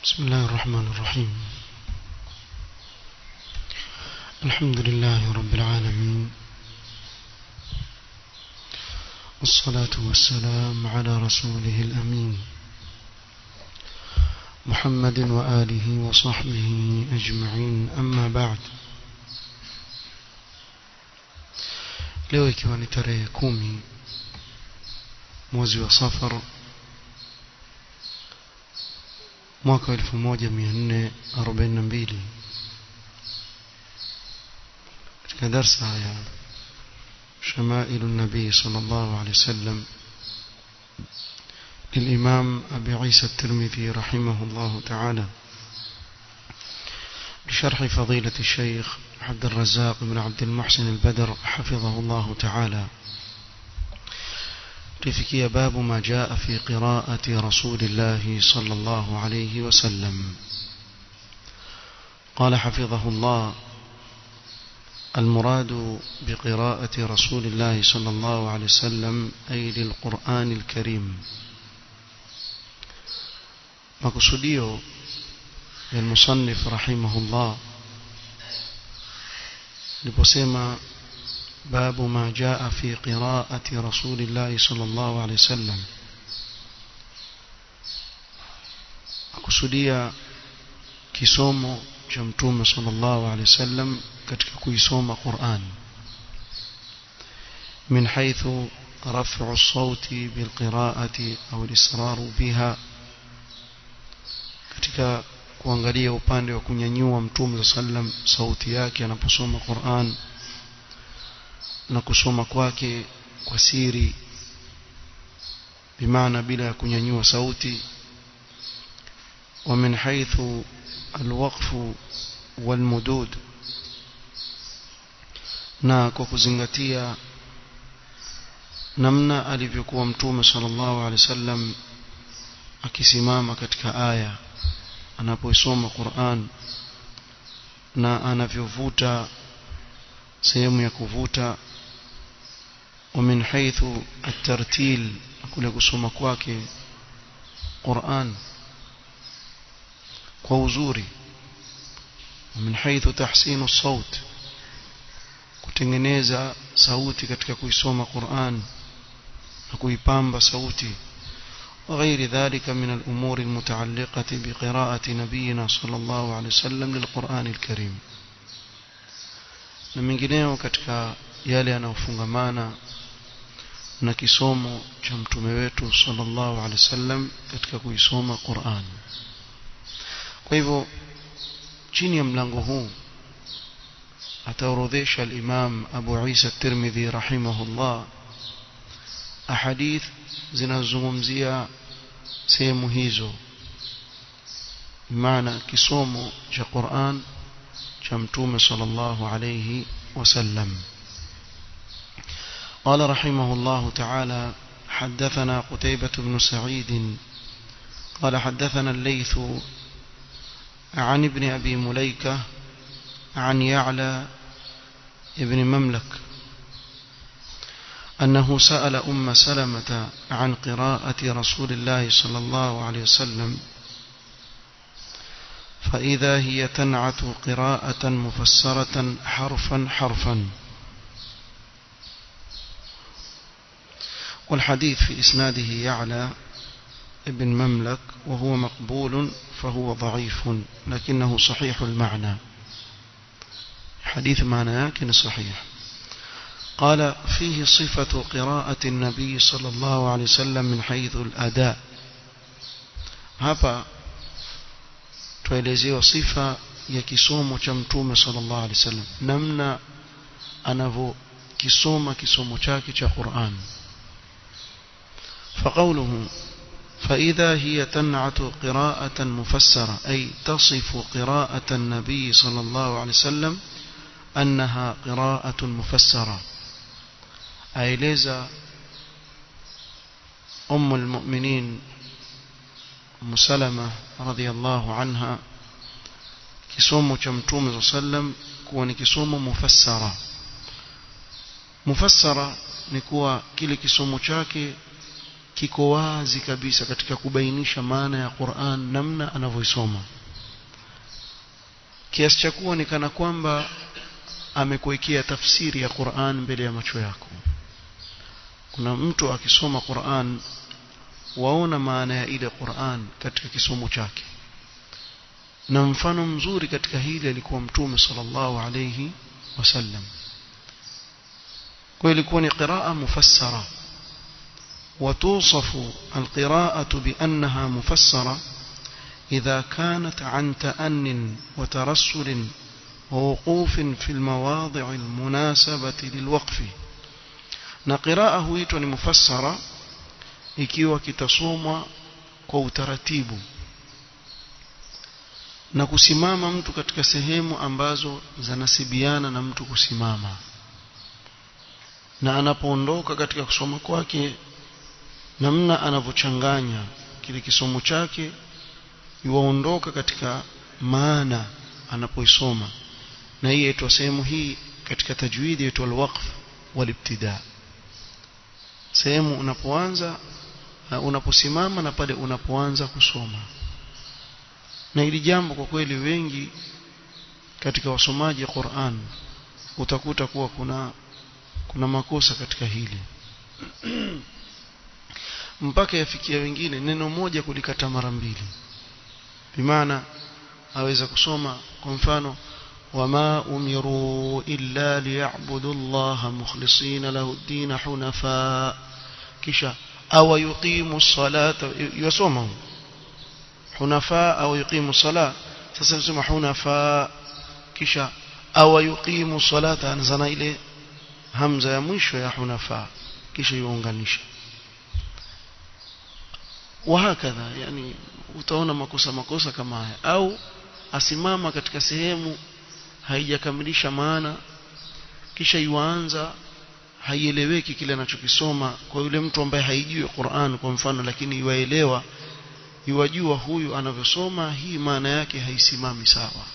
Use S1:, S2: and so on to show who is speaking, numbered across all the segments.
S1: بسم الله الرحمن الرحيم الحمد لله رب العالمين والصلاة والسلام على رسوله الأمين محمد وآله وصحبه أجمعين أما بعد leo ikiwa ni tarehe kumi mwezi wa safar mwaka wa 1442 katika darsa ya شمائل النبي صلى الله عليه وسلم للإمام أبي عيسى الترمذي رحمه الله تعالى بشرح فضيلة الشيخ عبد الرزاق بن عبد المحسن البدر حفظه الله تعالى تفكي باب ما جاء في قراءة رسول الله صلى الله عليه وسلم قال حفظه الله المراد بقراءة رسول الله صلى الله عليه وسلم أي للقرآن الكريم مقصوديو للمصنف رحمه الله لبسيما باب ما جاء في قراءة رسول الله صلى الله عليه وسلم akusudia kisomo cha mtume sallallahu alaihi wasallam katika kuisoma Qur'an min haythu raf'u as-sauti bilqira'ati au al-israr biha katika kuangalia upande wa kunyanyua mtume sallam sauti yake anaposoma Qur'an na kusoma kwake kwa siri bimaana bila ya kunyanyua sauti ومن حيث الوقف والمدود na kwa kuzingatia namna alivyokuwa mtume sallallahu alaihi wasallam akisimama katika aya anapoisoma Qur'an na anavyovuta sehemu ya kuvuta ومن حيث الترتيل kule kusoma kwake Qur'an kwa uzuri ومن حيث تحسين الصوت kutengeneza sauti katika kuisoma Qur'an na kuipamba sauti وغير ذلك من الأمور المتعلقة بقراءة نبينا صلى الله عليه وسلم للقرآن الكريم na mengineo katika yale yanayofungamana na kisomo cha mtume wetu sallallahu alaihi wasallam katika kuisoma Qur'an kwa hivyo chini ya mlango huu ataorodhesha al-Imam Abu Isa at-Tirmidhi rahimahullah ahadith zinazozungumzia sehemu hizo maana kisomo cha Qur'an cha mtume sallallahu alayhi wasallam قال رحمه الله تعالى حدثنا قتيبة بن سعيد قال حدثنا الليث عن ابن أبي مليكة عن يعلى ابن مملك أنه سأل أم سلمة عن قراءة رسول الله صلى الله عليه وسلم فإذا هي تنعت قراءة مفسرة حرفا حرفا والحديث في إسناده يعلى ابن مملك وهو مقبول فهو ضعيف لكنه صحيح المعنى حديث معنى لكن صحيح قال فيه صفة قراءة النبي صلى الله عليه وسلم من حيث الأداء hapa tuelezewa sifa ya kisomo cha mtume sallallahu alaihi wasallam namna anavyokisoma kisomo chake cha Qur'an فقوله فإذا هي تنعت قراءة مفسرة أي تصف قراءة النبي صلى الله عليه وسلم أنها قراءة مفسرة أي ليزا أم المؤمنين أم سلمة رضي الله عنها kisomo cha mtume saa sallam kuwa ni kisomo mufassara mufassara ni kuwa kile kisomo chake kiko wazi kabisa katika kubainisha maana ya Qur'an namna anavyoisoma kiasi cha kuwa ni kana kwamba amekuwekea tafsiri ya Qur'an mbele ya macho yako kuna mtu akisoma Qur'an waona maana ya ile Qur'an katika kisomo chake na mfano mzuri katika hili alikuwa mtume sallallahu alayhi wasallam kwa ilikuwa ni qiraa mufassara وتوصف القراءة بأنها مفسرة إذا كانت عن تأن وترسل ووقوف في المواضع المناسبة للوقف نقراءة huitwa ni mufassara ikiwa kitasomwa kwa utaratibu na kusimama mtu katika sehemu ambazo zanasibiana na mtu kusimama na anapoondoka katika kusoma kwake namna anavyochanganya kile kisomo chake yuwaondoka katika maana anapoisoma na hii yaitwa sehemu hii katika tajwidi yaitwa alwaqf walibtida sehemu unapoanza unaposimama na pale unapoanza kusoma na hili jambo kwa kweli wengi katika wasomaji wa Qur'an utakuta kuwa kuna kuna makosa katika hili mpaka yafikia wengine neno moja kulikata mara mbili bimaana aweza kusoma kwa mfano wama umiru illa liya'budu Allah mukhlisina lahu ad-din hunafa kisha aw yuqimu as-salata yasoma hunafa au yuqimu as-salat sasa nasema hunafa kisha aw yuqimu as-salata anzana ile hamza ya mwisho ya hunafa kisha yuunganisha wahakadha yani utaona makosa makosa kama haya au asimama katika sehemu haijakamilisha maana kisha yuanza haieleweki kile anachokisoma kwa yule mtu ambaye haijui Qur'an kwa mfano lakini yuaelewa yuwajua huyu anavyosoma hii maana yake haisimami sawa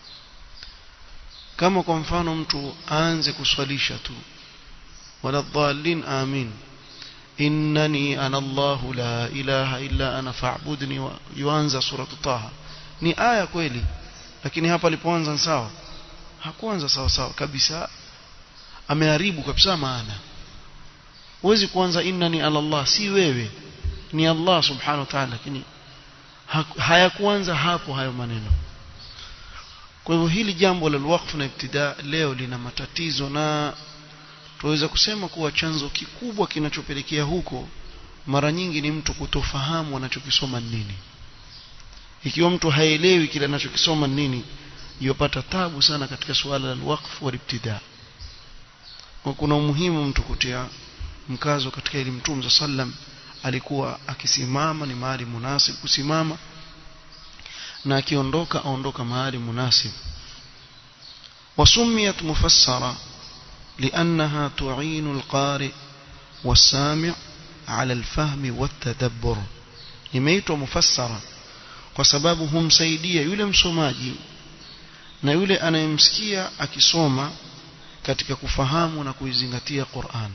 S1: kama kwa mfano mtu aanze kuswalisha tu wala dhalin amin innani ana Allah la ilaha illa ana fa'budni yuanza suratu taha ni aya kweli lakini hapa alipoanza sawa hakuanza sawa sawa kabisa ameharibu kabisa maana huwezi kuanza innani ala Allah si wewe ni Allah subhanahu wa ta'ala lakini hayakuanza hapo hayo maneno kwa hivyo hili jambo la waqf na ibtida leo lina matatizo na tuweza kusema kuwa chanzo kikubwa kinachopelekea huko mara nyingi ni mtu kutofahamu anachokisoma nini ikiwa mtu haelewi kile anachokisoma nini yopata tabu sana katika suala la waqf wa ibtida kwa kuna umuhimu mtu kutia mkazo katika ili mtume sallam alikuwa akisimama ni mahali munasib kusimama na akiondoka aondoka mahali munasib wasumiyat mufassara لأنها تعين القارئ والسامع على الفهم والتدبر imeitwa mufassara kwa sababu humsaidia yule msomaji na yule anayemsikia akisoma katika kufahamu na kuizingatia Qur'an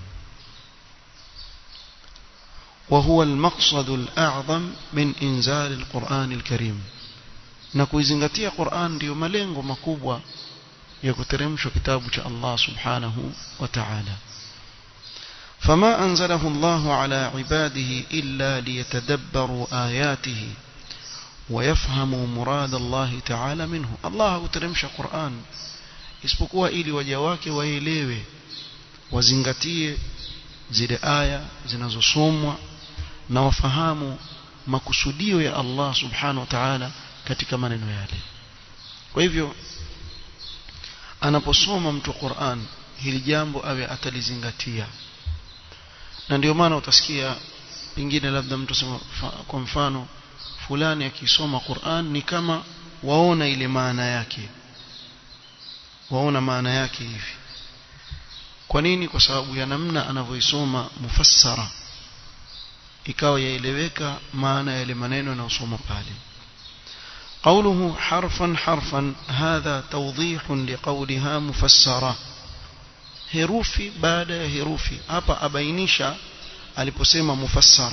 S1: وهو المقصد الأعظم من إنزال القرآن الكريم na kuizingatia Qur'an ndio malengo makubwa ya kuteremshwa kitabu cha Allah subhanahu wa ta'ala فما أنزله الله على عباده إلا ليتدبروا آياته ويفهموا مراد الله تعالى منه الله ترمش قرآن isipokuwa ili waja wake waelewe wazingatie zile aya zinazosomwa na wafahamu makusudio ya Allah subhanahu wa ta'ala katika maneno yale kwa hivyo anaposoma mtu Qur'an hili jambo awe atalizingatia na ndio maana utasikia pengine labda mtu sema kwa mfano fulani akisoma Qur'an ni kama waona ile maana yake waona maana yake hivi kwa nini kwa sababu ya namna anavyoisoma mufassara ikawa yaeleweka maana ya ile maneno yanayosoma pale قوله حرفا حرفا هذا توضيح لقولها مفسرة herufi baada ya herufi hapa abainisha aliposema mufassara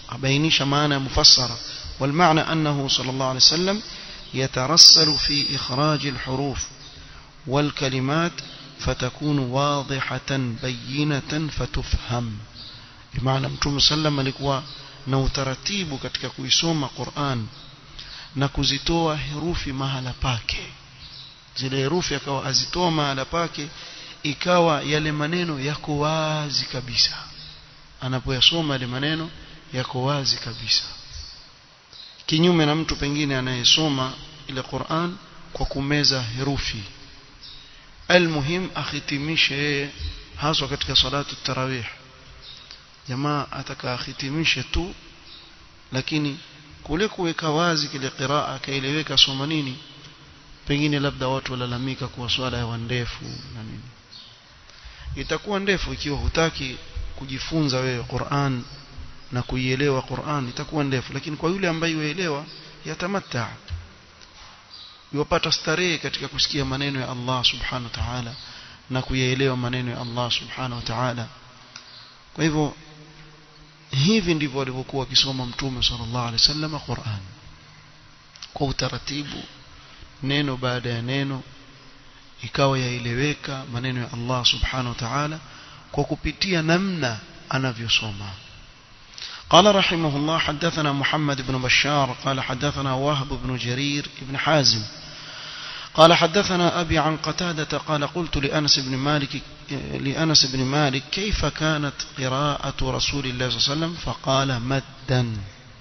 S1: أبينيش معنى مفسرة والمعنى أنه صلى الله عليه وسلم يترسل في إخراج الحروف والكلمات فتكون واضحة بينة فتفهم بمعنى متوم سلم alikuwa na utaratibu katika kuisoma Qur'an na kuzitoa herufi mahala pake zile herufi akawa azitoa mahala pake ikawa yale maneno yako wazi kabisa anapoyasoma yale maneno yako wazi kabisa kinyume na mtu pengine anayesoma ile Qur'an kwa kumeza herufi almuhim akhitimishe yeye haswa katika salatu tarawih jamaa ataka akhitimishe tu lakini kule kuweka wazi kile qiraa akaeleweka soma nini pengine labda watu walalamika kuwa swala ya ndefu na nini itakuwa ndefu ikiwa hutaki kujifunza wewe Qur'an na kuielewa Qur'an itakuwa ndefu lakini kwa yule ambaye yuelewa yatamatta yupata starehe katika kusikia maneno ya Allah subhanahu wa ta'ala na kuyaelewa maneno ya Allah subhanahu wa ta'ala kwa hivyo hivi ndivyo walivyokuwa wakisoma mtume sallallahu alaihi wasallam Qur'an kwa utaratibu neno baada ya neno ikawa yaeleweka maneno ya Allah subhanahu wa ta'ala kwa kupitia namna anavyosoma قال رحمه الله حدثنا محمد بن بشار قال حدثنا وهب بن جرير بن حازم قال حدثنا أبي عن قتادة قال قلت لأنس بن مالك لأنس بن مالك كيف كانت قراءة رسول الله صلى الله عليه وسلم فقال مدا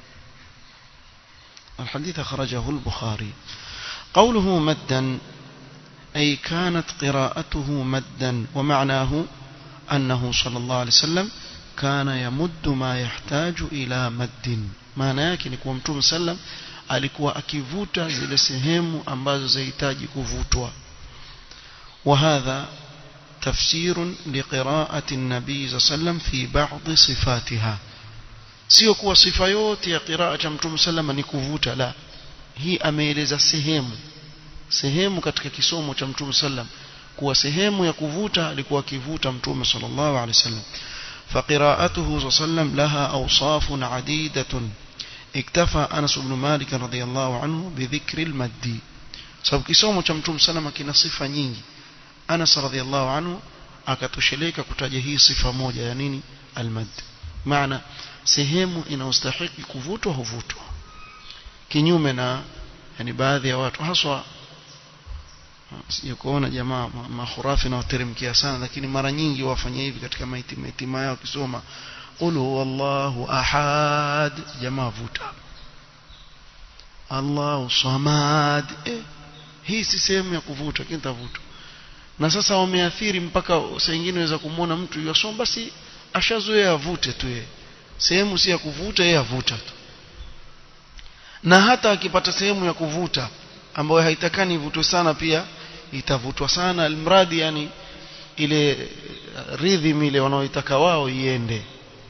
S1: الحديث أخرجه البخاري قوله مدا أي كانت قراءته مدا ومعناه أنه صلى الله عليه وسلم كان يمد ما يحتاج إلى مد maana yake ni kuwa mtume sallam alikuwa akivuta zile sehemu ambazo zahitaji kuvutwa وهذا تفسير لقراءة النبي صلى الله عليه وسلم في بعض صفاتها sio kuwa sifa yote ya qiraa cha mtume sallam ni kuvuta la hii ameeleza sehemu sehemu katika kisomo cha mtume sallam kuwa sehemu ya kuvuta alikuwa akivuta mtume sallallahu alaihi wasallam فقراءته صلى الله عليه وسلم لها أوصاف عديدة اكتفى أنس بن مالك رضي الله عنه بذكر المد sababu kisomo cha mtume salama kina sifa nyingi Anas radhiallahu anhu akatosheleka kutaja hii sifa moja ya nini almad maana sehemu inayostahili kuvutwa huvutwa kinyume na yani baadhi ya watu haswa sije kuona jamaa mahurafi na wateremkia sana lakini mara nyingi wafanya hivi katika maitima itima yao kisoma qul huwallahu ahad jamaa vuta Allahu samad eh, hii si sehemu ya kuvuta lakini tavuta na sasa wameathiri mpaka saa nyingine unaweza kumwona mtu yosoma basi ashazoea avute tu yeye sehemu si ya kuvuta yeye avuta tu na hata akipata sehemu ya kuvuta ambayo haitakani ivutwe sana pia itavutwa sana almradi yani ile rhythm ile wanaoitaka wao iende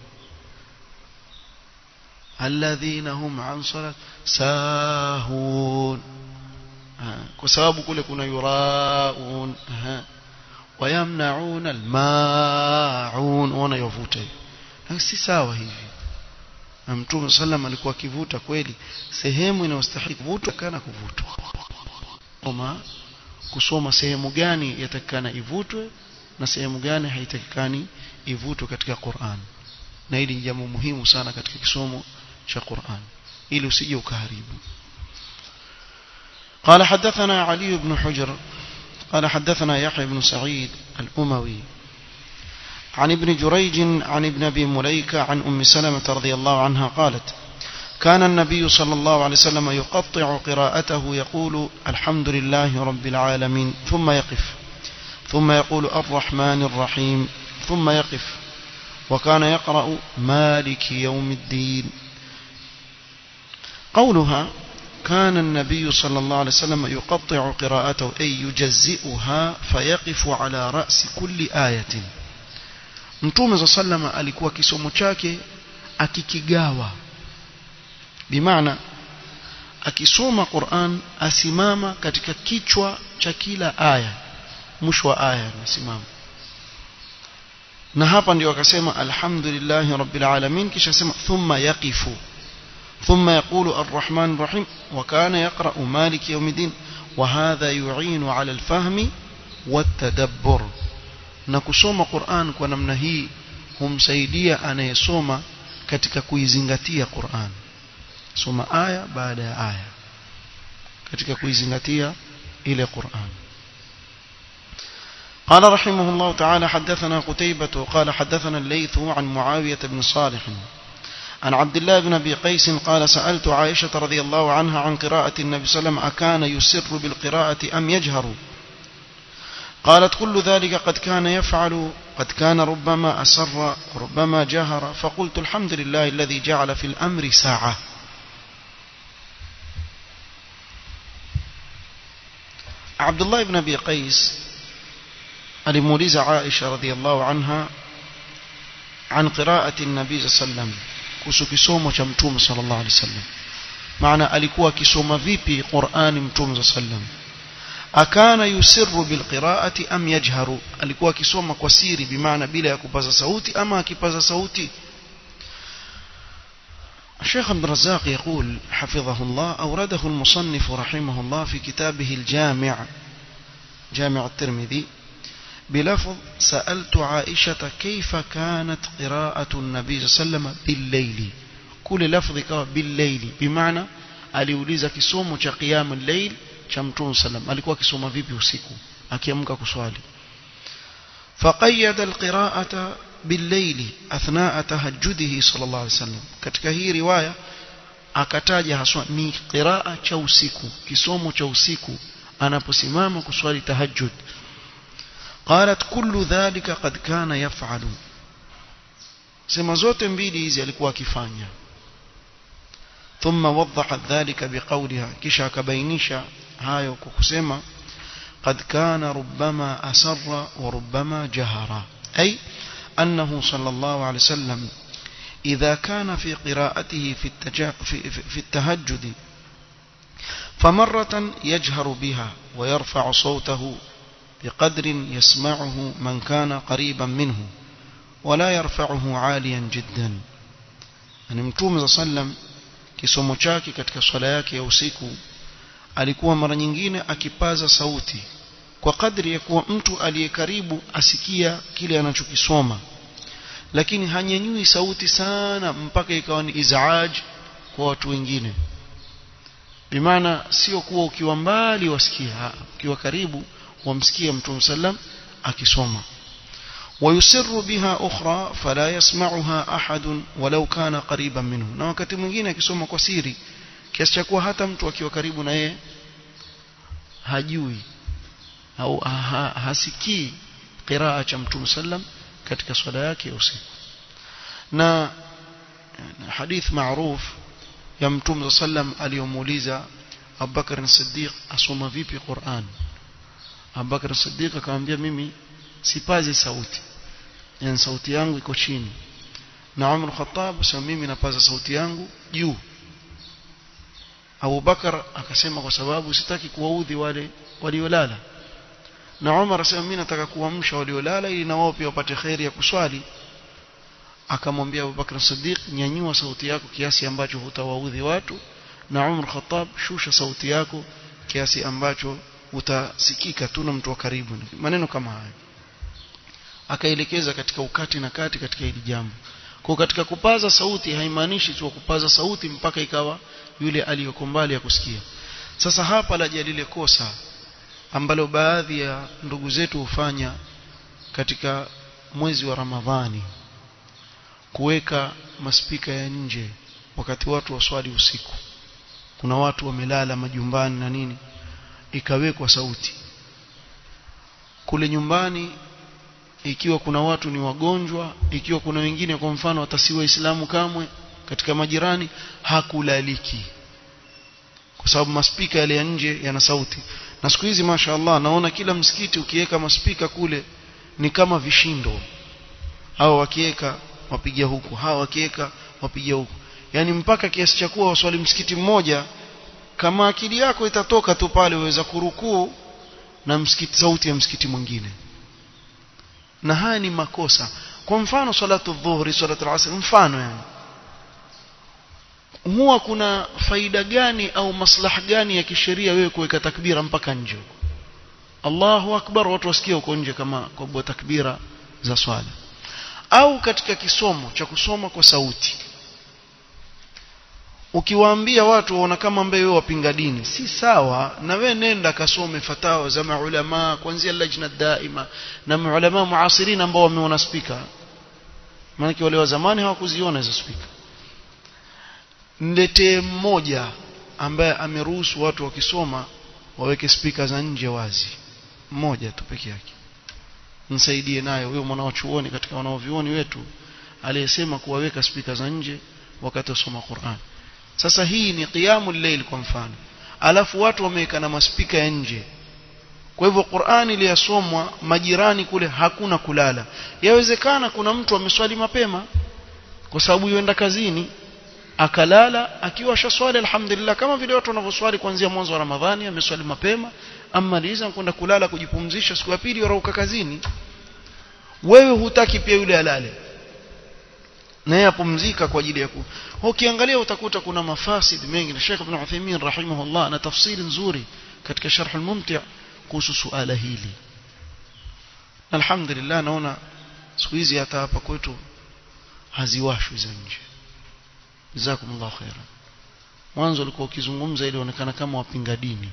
S1: alladhina hum an salat sahun kwa sababu kule kuna yuraun wayamnaun almaun wana yovuta si sawa hivi na mtume sallam alikuwa akivuta kweli sehemu inayostahili kuvutwa kana kuvutwa kama kusoma sehemu gani yatakikana ivutwe na sehemu gani haitakikani ivutwe katika Qur'an na hili ni jambo muhimu sana katika kisomo cha Qur'an ili usije ukaharibu قال حدثنا علي بن حجر قال حدثنا يحيى بن سعيد الأموي عن ابن جريج عن ابن أبي مليكة عن أم سلمة رضي الله عنها قالت كان النبي صلى الله عليه وسلم يقطع قراءته يقول الحمد لله رب العالمين ثم يقف ثم يقول الرحمن الرحيم ثم يقف وكان يقرأ مالك يوم الدين قولها كان النبي صلى الله عليه وسلم يقطع قراءته أي يجزئها فيقف على رأس كل آية mtume za sallama alikuwa kisomo chake akikigawa bimaana akisoma Qur'an asimama katika kichwa cha kila aya mwisho wa aya anasimama na hapa ndio akasema alhamdulillahi rabbil alamin kisha sema thumma yaqifu ثم يقول الرحمن الرحيم وكان يقرأ مالك يوم الدين وهذا يعين على الفهم والتدبر نكسوم قرآن ونمنا هي humsaidia anayesoma katika kuizingatia Qur'an soma aya baada ya aya katika kuizingatia ile Qur'an قال رحمه الله تعالى حدثنا قتيبة قال حدثنا الليث عن معاوية بن صالح عن عبد الله بن أبي قيس قال سألت عائشة رضي الله عنها عن قراءة النبي صلى الله عليه وسلم أكان يسر بالقراءة أم يجهر قالت كل ذلك قد كان يفعل قد كان ربما أسر وربما جهر فقلت الحمد لله الذي جعل في الأمر ساعة عبد الله بن أبي قيس alimuuliza Aisha radhiallahu anha an qiraati nabii sallam kuhusu kisomo cha mtume sallallahu alaihi wasallam maana alikuwa akisoma vipi Qur'ani mtume sallam akana yusirru bilqiraati am yajharu alikuwa akisoma kwa siri bimaana bila ya kupaza sauti ama akipaza sauti الشيخ عبد الرزاق يقول حفظه الله أورده المصنف رحمه الله في كتابه الجامع جامع الترمذي بلفظ سألت عائشة كيف كانت قراءة النبي صلى الله عليه وسلم بالليل كل لفظ كوا بالليل بمعنى aliuliza kisomo cha qiyam al-layl cha mtume sallam alikuwa akisoma vipi usiku akiamka kuswali faqayyada al-qira'ata bil-layl athna'a tahajjudihi sallallahu alayhi wasallam katika hii riwaya akataja haswa ni qiraa cha usiku kisomo cha usiku anaposimama kuswali tahajjud قالت كل ذلك قد كان يفعل sema zote mbili hizi alikuwa akifanya ثم وضحت ذلك بقولها kisha akabainisha hayo kwa kusema قد كان ربما أسر وربما جهر أي أنه صلى الله عليه وسلم إذا كان في قراءته في, التجا في, في التهجد فمرة يجهر بها ويرفع صوته بقدر يسمعه من كان قريبا منه ولا يرفعه عاليا جدا يعني متوم صلى الله عليه وسلم kisomo chake katika swala yake ya usiku alikuwa mara nyingine akipaza sauti kwa kadri ya kuwa mtu aliye karibu asikia kile anachokisoma lakini hanyanyui sauti sana mpaka ikawa ni izaaj kwa watu wengine bimaana sio kuwa ukiwa mbali wasikia ukiwa karibu wamsikia mtume sallam akisoma ويسر بها أخرى فلا يسمعها أحد ولو كان قريبا منه na wakati mwingine akisoma kwa siri kiasi cha kuwa hata mtu akiwa karibu na yeye hajui au ha, hasikii qiraa cha mtume sallam katika swala yake ya usiku na hadith maruf ya mtume sallam aliyomuuliza Abubakar Siddiq asoma vipi Qur'an Abubakar Siddiq akamwambia mimi sipazi sauti yani sauti yangu iko chini na Umar Khattab sema mimi napaza sauti yangu juu Abu Bakar akasema kwa sababu sitaki kuwaudhi wale waliolala na Umar asema mimi nataka kuamsha waliolala ili na wao pia wapate khairi ya kuswali akamwambia Abu Bakar Siddiq nyanyua sauti yako kiasi ambacho hutawaudhi watu na Umar Khattab shusha sauti yako kiasi ambacho utasikika tu na mtu wa karibu maneno kama hayo akaelekeza katika ukati na kati katika hili jambo kwa katika kupaza sauti haimaanishi tu kupaza sauti mpaka ikawa yule aliyoko mbali ya kusikia sasa hapa laja lile kosa ambalo baadhi ya ndugu zetu hufanya katika mwezi wa Ramadhani kuweka maspika ya nje wakati watu waswali usiku kuna watu wamelala majumbani na nini ikawekwa sauti kule nyumbani ikiwa kuna watu ni wagonjwa ikiwa kuna wengine kwa mfano watasiwa waislamu kamwe katika majirani hakulaliki kwa sababu maspika yale ya nje yana sauti na siku hizi mashaallah naona kila msikiti ukiweka maspika kule ni kama vishindo hao wakiweka wapiga huku hao wakiweka wapiga huku yani mpaka kiasi cha kuwa waswali msikiti mmoja kama akili yako itatoka tu pale uweza kurukuu na msikiti sauti ya msikiti mwingine na haya ni makosa kwa mfano salatu dhuhri salatu al-asr mfano yani huwa kuna faida gani au maslaha gani ya kisheria wewe kuweka takbira mpaka nje Allahu akbar watu wasikie huko nje kama kwa takbira za swala au katika kisomo cha kusoma kwa sauti ukiwaambia watu waona kama ambaye wewe wapinga dini si sawa na wewe nenda kasome fatawa za maulama kuanzia lajna daima na maulama muasirin ambao wameona spika maana wale wa zamani hawakuziona hizo spika niletee mmoja ambaye ameruhusu watu wakisoma waweke spika za nje wazi mmoja tu peke yake nisaidie nayo huyo mwana wa chuoni katika wanaovioni wetu aliyesema kuwaweka spika za nje wakati wasoma Qur'an sasa hii ni qiyamul layl kwa mfano alafu watu wameweka na maspika ya nje kwa hivyo Qur'an iliyasomwa majirani kule hakuna kulala yawezekana kuna mtu ameswali mapema kwa sababu yuenda kazini akalala akiwa shaswali alhamdulillah kama vile watu wanavyoswali kuanzia mwanzo wa Ramadhani ameswali mapema amaliza kwenda kulala kujipumzisha siku ya pili warauka kazini wewe hutaki pia yule alale naye apumzika kwa ajili ya ku ukiangalia utakuta kuna mafasid mengi na Sheikh Ibn Uthaymeen rahimahullah na tafsiri nzuri katika sharh al-mumti' kuhusu suala hili alhamdulillah naona siku hizi hata hapa kwetu haziwashwi za nje jazakumullahu khairan mwanzo ulikuwa ukizungumza ili onekana kama wapinga dini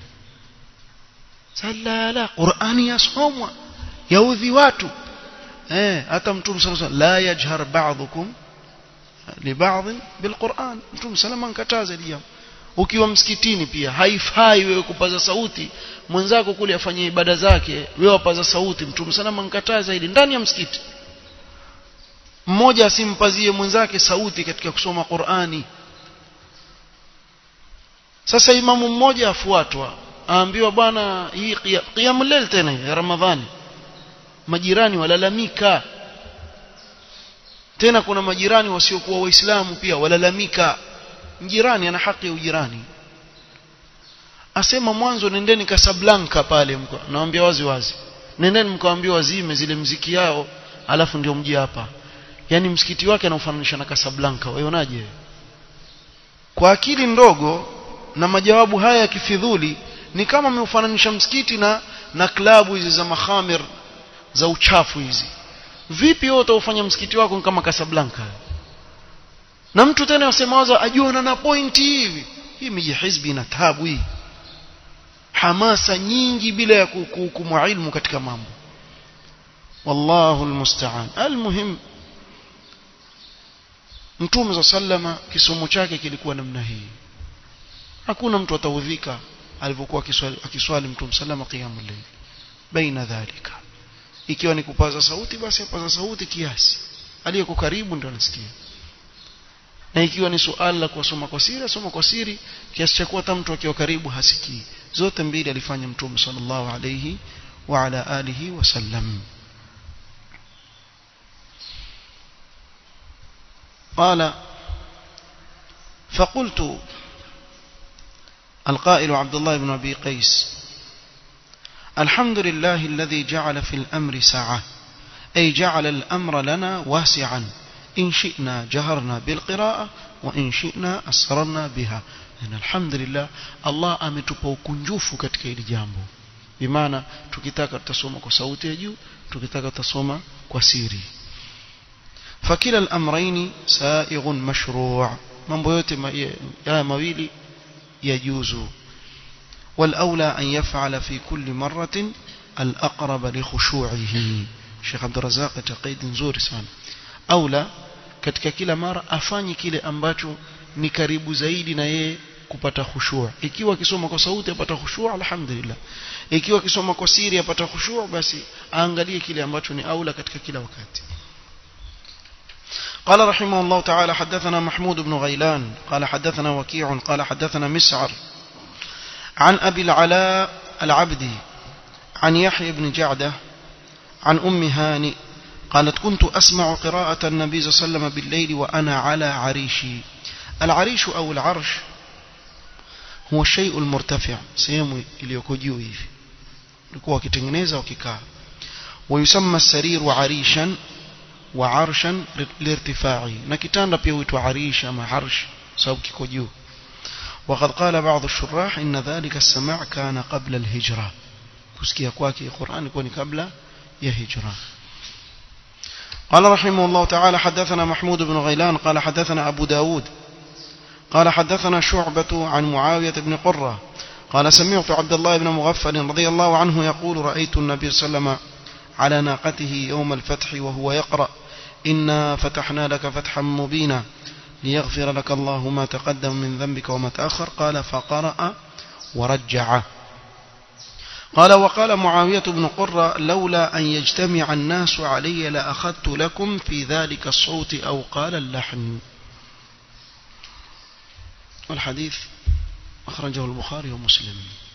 S1: salala qurani yasomwa yaudhi watu eh hata mtume sallallahu alayhi wasallam la yajhar ba'dukum li ba'd bilquran mtume salama nkataza jambo ukiwa msikitini pia haifai wewe kupaza sauti mwenzako kule afanye ibada zake wewe wapaza sauti mtume salama nkataza ili ndani ya msikiti mmoja asimpazie mwenzake sauti katika kusoma Qur'ani sasa imamu mmoja afuatwa aambiwa bwana hii qiyamul layl tena ya ramadhani majirani walalamika tena kuna majirani wasiokuwa waislamu pia walalamika mjirani ana haki ya ujirani asema mwanzo nendeni Casablanca pale naambia wazi wazi nendeni mkawaambia wazime zile mziki yao alafu ndio mji hapa yani msikiti wake anaufananisha na Casablanca waionaje kwa akili ndogo na majawabu haya ya kifidhuli ni kama ameufananisha msikiti na na klabu hizi za mahamir za uchafu hizi vipi wewe utaufanya msikiti wako kama Casablanca na mtu tena yasema waza ajua na pointi hivi hii miji hizbi na tabu hii hamasa nyingi bila ya kuhukumu ilmu katika mambo wallahu almusta'an almuhim mtume za sallama kisomo chake kilikuwa namna hii hakuna mtu ataudhika alivyokuwa akiswali mtume sallama qiyamul layl baina dhalika ikiwa ni kupaza sauti basi apaza sauti kiasi aliyeko karibu ndio anasikia na ikiwa ni suala la kusoma kwa siri asoma kwa siri kiasi cha kuwa hata mtu akiwa karibu hasikii zote mbili alifanya mtume sallallahu alayhi wa ala alihi wasallam قال فقلت القائل عبد الله بن أبي قيس الحمد لله الذي جعل في الأمر ساعة أي جعل الأمر لنا واسعا إن شئنا جهرنا بالقراءة وإن شئنا أسررنا بها يعني الحمد لله الله ametupa ukunjufu katika hili jambo bimaana tukitaka tutasoma kwa sauti ya juu tukitaka tutasoma kwa siri فكلا الأمرين سائغ مشروع mambo yote haya mawili yajuzu والأولى أن يفعل في كل مرة الأقرب لخشوعه Sheikh Abdul Razak taqid nzuri sana aula katika kila mara afanye kile ambacho ni karibu zaidi na yeye kupata khushua ikiwa akisoma kwa sauti apata khushua alhamdulillah ikiwa akisoma kwa siri apata khushua basi aangalie kile ambacho ni aula katika kila wakati قال رحمه الله تعالى حدثنا محمود بن غيلان قال حدثنا وكيع قال حدثنا مسعر عن أبي العلاء العبدي عن يحيى بن جعده عن أم هانئ قالت كنت أسمع قراءة النبي صلى الله عليه وسلم بالليل وأنا على عريشي العريش أو العرش هو الشيء المرتفع sehemu iliyoko juu hivi ulikuwa wakitengeneza wakikaa ويسمى السرير عريشا wa arshan lirtifai na kitanda pia huitwa arish ama arsh sababu kiko juu وقد قال بعض الشراح إن ذلك السماع كان قبل الهجرة كسكي كواكي القرآن يكون قبل يهجرة قال رحمه الله تعالى حدثنا محمود بن غيلان قال حدثنا أبو داود قال حدثنا شعبة عن معاوية بن قرة قال سمعت عبد الله بن مغفل رضي الله عنه يقول رأيت النبي صلى الله عليه وسلم على ناقته يوم الفتح وهو يقرأ إنا فتحنا لك فتحا مبينا ليغفر لك الله ما تقدم من ذنبك وما تأخر قال فقرأ ورجع قال وقال معاوية بن قرة لولا أن يجتمع الناس علي لأخذت لكم في ذلك الصوت أو قال اللحن والحديث أخرجه البخاري ومسلم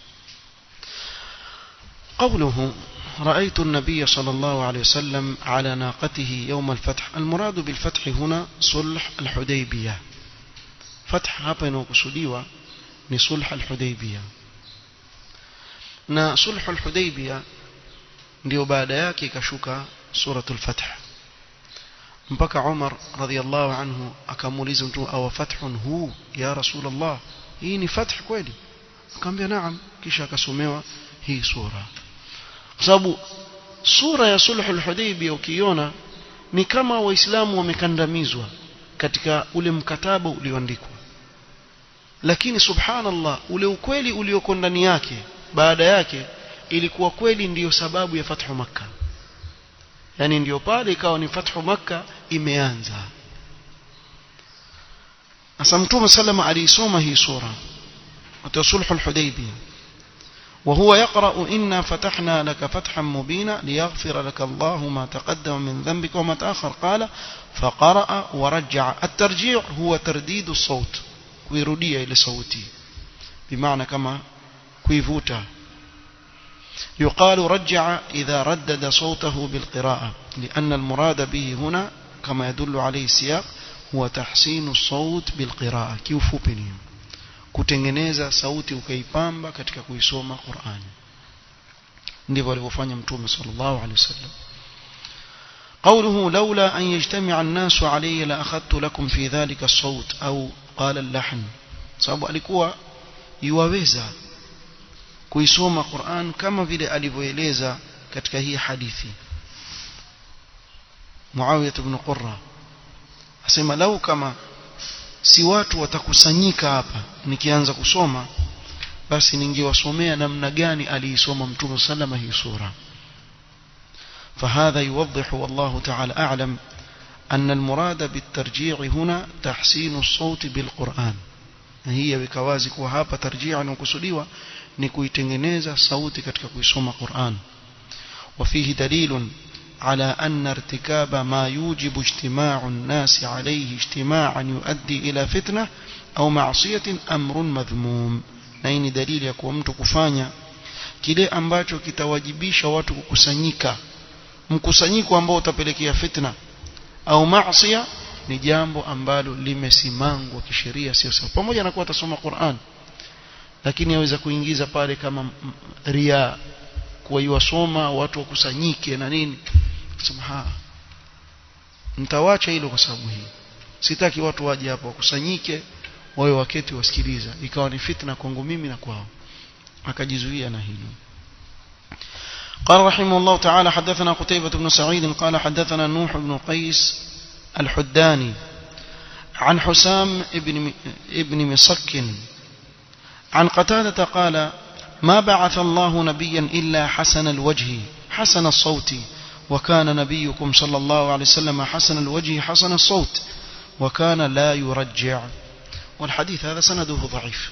S1: قوله رأيت النبي صلى الله عليه وسلم على ناقته يوم الفتح المراد بالفتح هنا صلح الحديبية فتح hapa inayokusudiwa ni sulh al-Hudaybiyah na sulh al-Hudaybiyah ndio baada yake ikashuka suratul Fath mpaka Umar radhiallahu anhu akamuuliza mtu awa fathun hu ya Rasulullah hii ni fath kweli akamwambia naam kisha akasomewa hii sura kwa sababu sura ya sulh al-Hudaybiyah ukiona ni kama waislamu wamekandamizwa katika ule mkataba ulioandikwa lakini subhanallah ule ukweli ulioko ndani yake baada yake ilikuwa kweli ndiyo sababu ya fathu makka yani ndiyo pale ikawa ni fathu makka imeanza asa mtume sallama aliisoma hii sura wa sulh al-hudaybiyah وهو يقرأ إنا فتحنا لك فتحا مبينا ليغفر لك الله ما تقدم من ذنبك وما تأخر قال فقرأ ورجع الترجيع هو ترديد الصوت kuirudia ile sauti bimaana kama kuivuta يقال رجع إذا ردد صوته بالقراءة لأن المراد به هنا كما يدل عليه السياق هو تحسين الصوت بالقراءة kiufupi kutengeneza sauti ukaipamba katika kuisoma Qur'an ndivyo alivyofanya mtume sallallahu alaihi wasallam قوله لولا أن يجتمع الناس علي لأخذت لكم في ذلك الصوت أو قال اللحن sababu alikuwa yuwaweza kuisoma Qur'an kama vile alivyoeleza katika hii hadithi Muawiyah ibn Qurra asema lau kama si watu watakusanyika hapa nikianza kusoma basi ningewasomea namna gani aliisoma mtume sallama hii sura فهذا يوضح والله تعالى أعلم أن المراد بالترجيع هنا تحسين الصوت بالقرآن هي بكوازي وهابا ترجيعا وكسليوا نكويتنجنيزا صوتي كتك كويسوم قرآن وفيه دليل على أن ارتكاب ما يوجب اجتماع الناس عليه اجتماعا يؤدي إلى فتنة أو معصية أمر مذموم نين دليل يكون mtu kufanya kile ambacho kitawajibisha watu kukusanyika mkusanyiko ambao utapelekea fitna au maasiya ni jambo ambalo limesimangwa kisheria sio sawa pamoja na kuwa atasoma Qur'an lakini yaweza kuingiza pale kama ria kuwa iwasoma watu wakusanyike na nini kusema ha nitawacha hilo kwa sababu hii sitaki watu waje hapo wakusanyike wawe waketi wasikiliza ikawa ni fitna kwangu mimi na kwao akajizuia na hilo قال رحمه الله تعالى حدثنا قتيبة بن سعيد قال حدثنا نوح بن قيس الحداني عن حسام ابن ابن مصك عن قتادة قال ما بعث الله نبيا إلا حسن الوجه حسن الصوت وكان نبيكم صلى الله عليه وسلم حسن الوجه حسن الصوت وكان لا يرجع والحديث هذا سنده ضعيف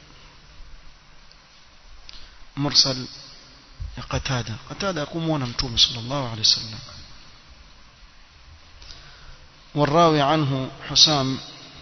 S1: مرسل قتادة قتادة يقوم ونمتوم صلى الله عليه وسلم والراوي عنه حسام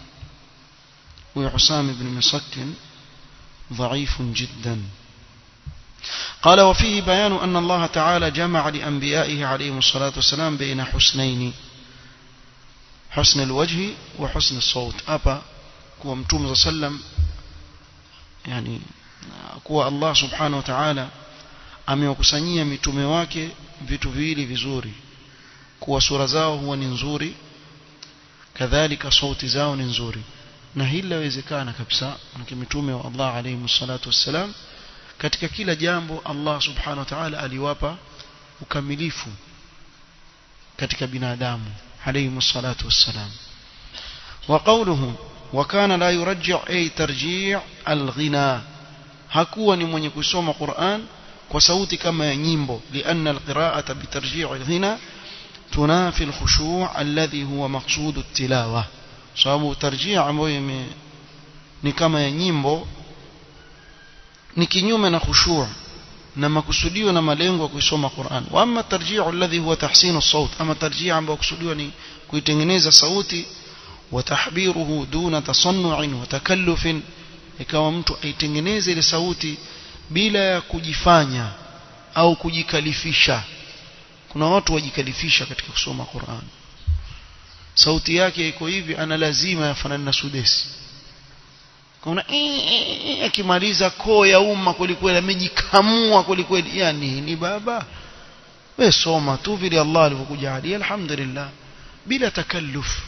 S1: وحسام بن مسك ضعيف جدا قال وفيه بيان أن الله تعالى جمع لأنبيائه عليهم الصلاة والسلام بين حسنين حسن الوجه وحسن الصوت أبا كوا متوم صلى الله عليه وسلم يعني كوا الله سبحانه وتعالى amewakusanyia mitume wake vitu viwili vizuri kuwa sura zao huwa ni nzuri kadhalika sauti zao ni nzuri na hili lawezekana kabisa manake mitume wa Allah alayhi salatu wassalam katika kila jambo Allah subhanahu wa ta'ala aliwapa ukamilifu katika binadamu alayhi salatu wassalam وقوله وكان لا يرجع أي ترجيع الغنى hakuwa ni mwenye kusoma Qur'an kwa sauti kama ya nyimbo لأن القراءة بترجيع الغنى تنافي الخشوع الذي هو مقصود التلاوة sababu tarjia ambayo ni kama ya nyimbo ni kinyume na khushu' na makusudio na malengo ya kuisoma Qur'an wa amma tarji'u alladhi huwa tahsinu as-sawt ama tarjia ambayo kusudiwa ni kuitengeneza sauti wa tahbiruhu duna tasannu'in wa takallufin ikawa mtu aitengeneze ile sauti bila ya kujifanya au kujikalifisha kuna watu wajikalifisha katika kusoma Qur'an sauti yake iko hivi ana lazima yafanane na sudesi kuna akimaliza koo ya umma kwelikweli amejikamua kwelikweli ya nini baba we soma tu vile Allah alivyokujalia alhamdulillah bila takalluf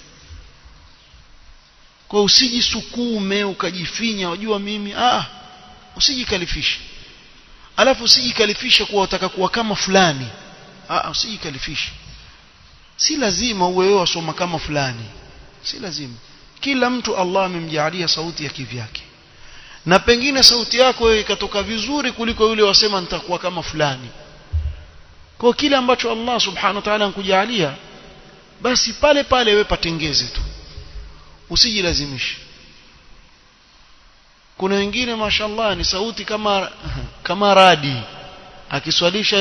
S1: kwa usijisukume ukajifinya wajua mimi ah usijikalifishe alafu usijikalifishe kuwa utaka kuwa kama fulani ah usijikalifishe si lazima uwe wewe wasoma kama fulani si lazima kila mtu Allah amemjalia sauti ya kivyake na pengine sauti yako wewe ikatoka vizuri kuliko yule wasema nitakuwa kama fulani kwa kile ambacho Allah subhanahu wa ta'ala ankujalia basi pale pale wewe patengeze tu usijilazimishe kuna wengine mashallah ni sauti kama kama radi akiswalisha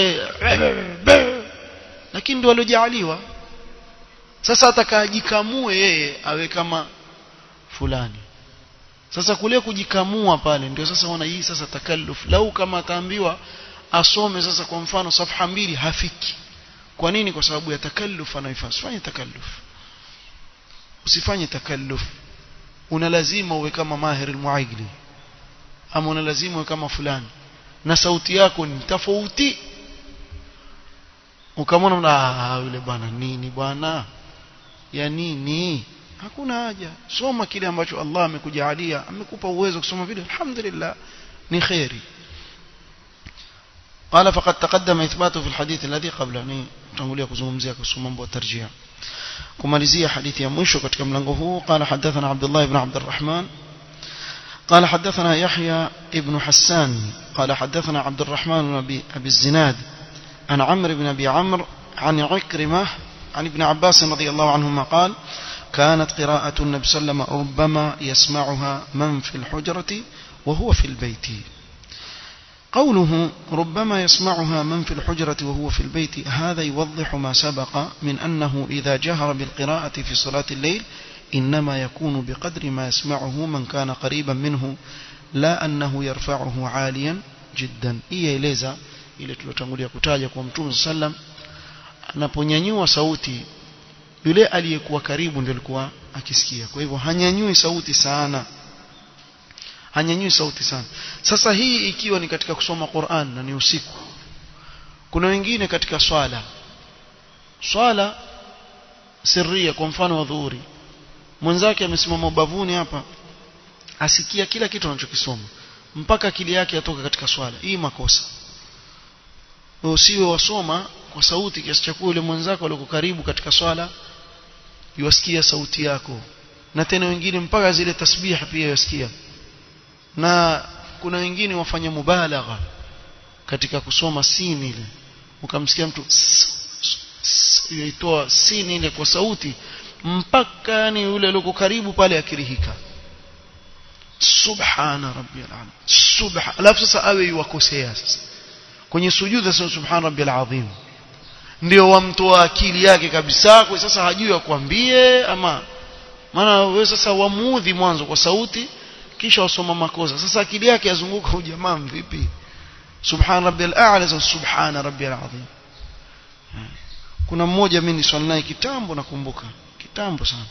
S1: lakini ndio aliojaliwa sasa atakajikamue yeye awe kama fulani sasa kule kujikamua pale ndio sasa wana hii sasa takalluf lau kama ataambiwa asome sasa kwa mfano safha mbili hafiki kwa nini kwa sababu ya takalluf anaifanya usifanye takalluf usifanye takalluf una lazima uwe kama mahir almuaigli ama una lazima uwe kama fulani na sauti yako ni tofauti ukamwona ah yule bwana nini bwana ya nini hakuna haja soma kile ambacho Allah amekujalia amekupa uwezo kusoma vile alhamdulillah ni khairi قال فقد تقدم إثباته في الحديث الذي قبله تنقولي kuzungumzia kuhusu mambo ya tarjia kumalizia hadithi ya mwisho katika mlango huu قال حدثنا عبد الله بن عبد الرحمن قال حدثنا يحيى ابن حسان قال حدثنا عبد الرحمن بن أبي, أبي الزناد عن عمرو بن أبي عمرو عن عكرمة عن ابن عباس رضي الله عنهما قال كانت قراءة النبي صلى الله عليه وسلم ربما يسمعها من في الحجرة وهو في البيت قوله ربما يسمعها من في الحجرة وهو في البيت هذا يوضح ما سبق من أنه إذا جهر بالقراءة في صلاة الليل إنما يكون بقدر ما يسمعه من كان قريبا منه لا أنه يرفعه عاليا جدا إيه إليزا ile tulotangulia kutaja kwa mtume sallam anaponyanyua sauti yule aliyekuwa karibu ndio alikuwa akisikia kwa hivyo hanyanyui sauti sana hanyanyui sauti sana sasa hii ikiwa ni katika kusoma Qur'an na ni usiku kuna wengine katika swala swala sirria kwa mfano wa dhuhuri mwenzake amesimama ubavuni hapa asikia kila kitu anachokisoma mpaka akili yake atoka katika swala hii makosa usiwe wasoma kwa sauti kiasi cha yule mwenzako aliyoko karibu katika swala yuasikia sauti yako na tena wengine mpaka zile tasbiha pia yasikia na kuna wengine wafanya mubalagha katika kusoma sini ile ukamsikia mtu yaitoa sini ile kwa sauti mpaka yani yule aliyoko karibu pale akirihika subhana rabbiyal azim subha alafu sasa awe yuwakosea sasa kwenye sujuda sasa subhana rabbiyal azim ndio wamtoa akili yake kabisa kwa sasa hajui akwambie ama maana wewe sasa wamuudhi mwanzo kwa sauti kisha wasoma makosa sasa akili yake yazunguka ujamaa vipi subhana rabbiyal a'la subhana rabbiyal azim kuna mmoja mimi niswali naye kitambo nakumbuka kitambo sana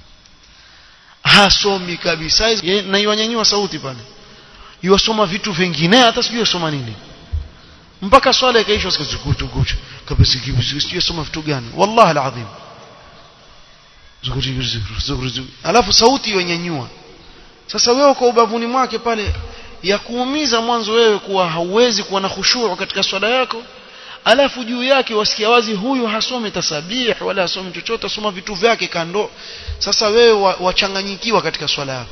S1: hasomi kabisa na iwanyanyua sauti pale yuwasoma vitu vingine hata sijui yasoma nini mpaka swala ikaisha sikutukuchu kabisa sijui soma vitu gani wallahi alazim alafu sauti yonyanyua sasa wewe kwa ubavuni mwake pale ya kuumiza mwanzo wewe kuwa hauwezi kuwa na khushuu katika swala yako alafu juu yake wasikia wazi huyu hasome tasabih wala hasome chochote asoma vitu vyake kando sasa wewe wachanganyikiwa katika swala yako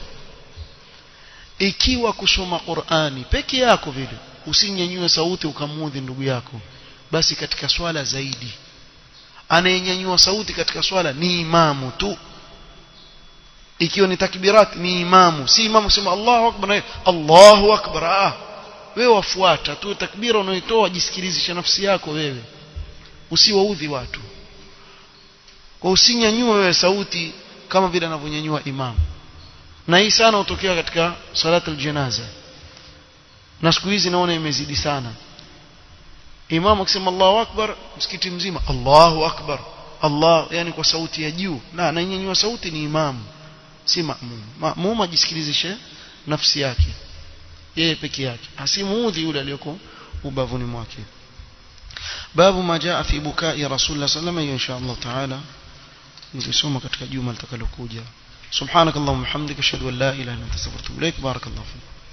S1: ikiwa kusoma Qur'ani peke yako vile usinyanyue sauti ukamudhi ndugu yako basi katika swala zaidi anayenyanyua sauti katika swala ni imamu tu ikiwa ni takbirat ni imamu si imamu sema Allahu akbar na Allahu akbar ah wewe wafuata tu takbira unayotoa jisikilizisha nafsi yako wewe usiwaudhi watu kwa usinyanyue wewe sauti kama vile anavyonyanyua imamu na hii sana hutokea katika salat aljanaza na siku hizi naona imezidi sana imamu akisema Allahu akbar msikiti mzima Allahu akbar Allah yani kwa sauti ya juu na ananyanyua sauti ni imamu si maamum maamum ajisikilizishe nafsi yake yeye peke yake asimuudhi yule aliyoko ubavuni mwake babu ma jaa fi bukai rasulullah sallallahu alayhi insha Allah taala nilisoma katika juma litakalokuja subhanakallahumma hamdika ashhadu an la ilaha illa anta astaghfiruka wa atubu ilaik barakallahu fik